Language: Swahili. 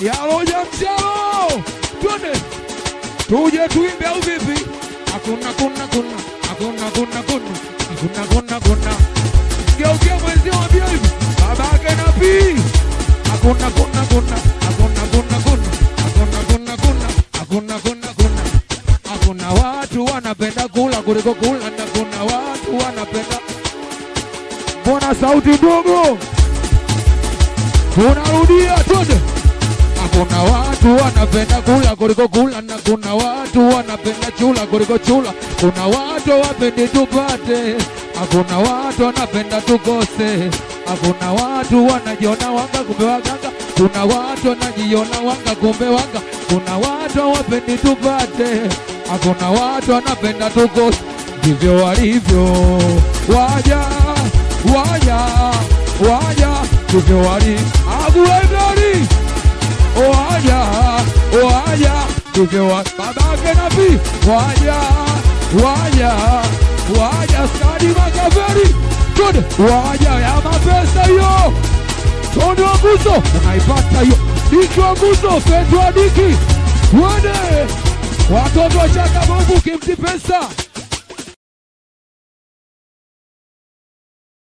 yaloja mchalo twende tuje tuimbe au vipi hakuna kuna kuna hakuna kuna kuna hakuna kuna kuna geukia mwenzio mwambia hivi babake na pii hakuna kuna kuna hakuna kuna kuna hakuna kuna kuna hakuna kuna kuna hakuna watu wanapenda kula kuliko kula na kuna watu wanapenda mbona sauti ndogo tunarudia twende Hakuna watu wanapenda kula kuliko kula, na kuna watu wanapenda chula kuliko chula. Kuna watu wapendi tupate, hakuna watu wanapenda tukose. Hakuna watu wanajiona wanga kumbe waganga, kuna watu wanajiona wanga kumbe wanga. Kuna watu wapendi tupate, hakuna watu wanapenda tukose. Ndivyo walivyo waja waja waja, ndivyo walivyo aguegari waja waja ndivyo wa- babake nabii waja waja waja skadi makaveri good waja ya mapesa hiyo tondo wa nguzo unaipata hiyo diki wa nguzo fedwa diki twende watoto wa chaka Mungu kimti pesa